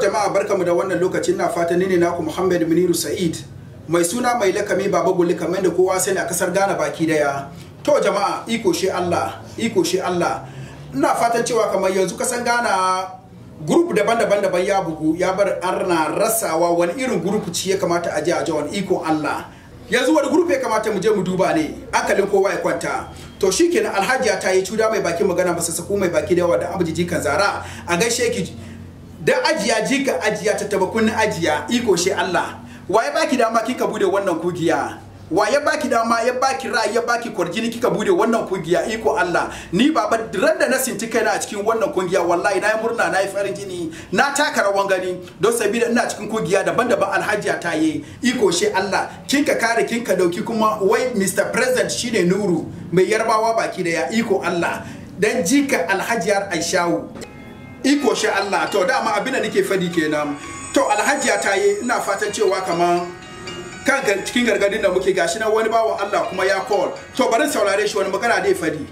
jama'a barkamu da wannan lokacin na fata ni ne naku Muhammad Muniru Sa'id mai suna mai lakami baba gulli kamar da kowa sani a kasar Ghana baki daya to jama'a iko shi Allah iko shi Allah ina fatan cewa kamar yanzu kasan Ghana group daban-daban daban ya bugu ya bar arna rasawa wani irin group ci ya kamata a je a wani iko Allah yanzu wani group ya kamata mu je mu duba ne hankalin kowa ya kwanta to shikenan alhajiya ta yi cuda mai baki magana masa sako mai baki da yawa da abujiji kan zara a gaishe ki da ajiya jika ajiya ta taba kunnin ajiya iko shi Allah waye baki dama kika bude wannan kugiya waye baki dama ya baki ra'ayi ya baki kwarjini kika bude wannan kungiya iko Allah ni baba ran da na sinti kaina a cikin wannan kungiya wallahi nayi murna nayi farin jini na taka rawan gani don sabida ina cikin kungiya daban-daban alhajiya ta yi iko shi Allah kinka kare kinka dauki kuma wai Mr President shine Nuru mai yarbawa baki da ya iko Allah dan jika alhajiyar Aishawu iko shi Allah to dama abin da nake fadi kenan to alhajiya ta yi ina fatan cewa kaman kan cikin gargadin da muke gashi na wani bawan Allah kuma ya call to bari saurare shi wani magana dai fadi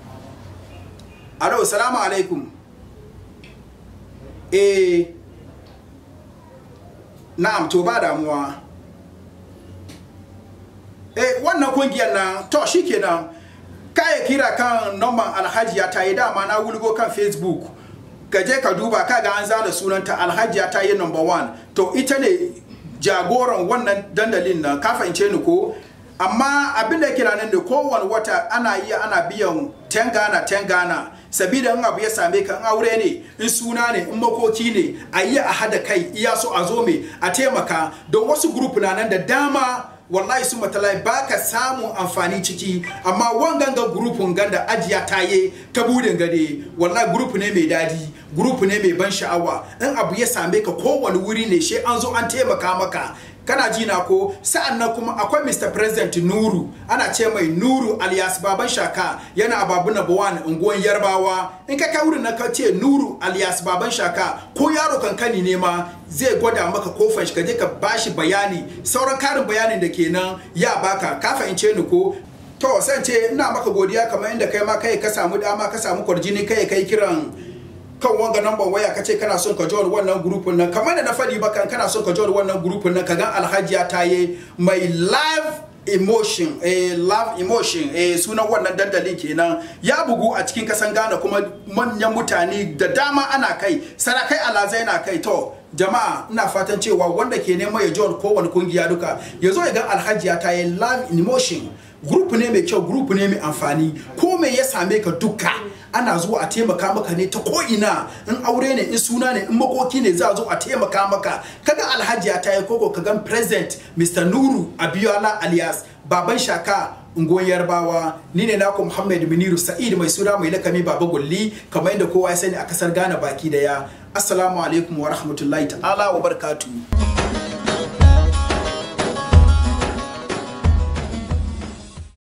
alo salamu alaikum eh na'am to ba damuwa eh wannan kungiyar na to shikenan kaya kira kan nomban alhajiya ta yi dama na wulgo kan facebook ka je ka duba ka ga an zana sunanta alhajiya ta yi number one to ita ne jagoran wannan dandalin nan ka fahimce ni ko amma abin da kira nan da kowane wata ana iya ana biyan 10 gana 10 gana sabida in abu ya same ka in aure ne in suna ne in makoki ne a yi a hada kai iya so a zo me a taimaka don wasu group na nan da dama wallahi su matalai ba ka samun amfani ciki amma wangan ga grupun ganda ajiya taye ta budin gade wallahi grup ne mai dadi grup ne mai ban sha'awa in abu ya same ka kowane wuri ne she an zo an taimaka maka kana ji na ko sa'an nan kuma akwai Mr. President Nuru ana ce mai Nuru alias Baban Shaka yana a babu number one unguwan Yarbawa in ka kai wurin na ka ce Nuru alias Baban Shaka ko yaro kankani ne ma zai gwada maka kofar shi ka je ka bashi bayani sauran karin bayanin da kenan ya baka ka fahimce ni ko to san ce ina maka godiya kamar inda kai ma kai ka samu dama ka samu kwarjini kai kai kiran kan wanga number waya ka ce kana son ka join wannan grupin nan kamar da na faɗi ba kan kana son ka join wannan grupin nan ka ga alhajiya ta yi mai live emotion eh love emotion eh sunan wannan dandalin kenan ya bugu a cikin kasan Ghana kuma manyan mutane da dama ana kai sarakai alazai na kai to jama'a ina fatan cewa wanda ke neman ya join kowane kungiya duka ya zo ya ga alhajiya ta yi love emotion group ne mai kyau group ne mai amfani ko me ya same ka duka ana zuwa a taimaka maka ne ta ko'ina in aure ne in suna ne in makoki ne za a zo a taimaka maka kaga alhaji ya tayi koko kagan president mr nuru abiola alias baban shaka unguwar yarbawa ni ne naku muhammad miniru sa'id mai suna mai lakami baba gulli kamar yadda kowa ya sani a kasar ghana baki daya assalamu alaikum wa rahmatullahi ta'ala wa barakatuh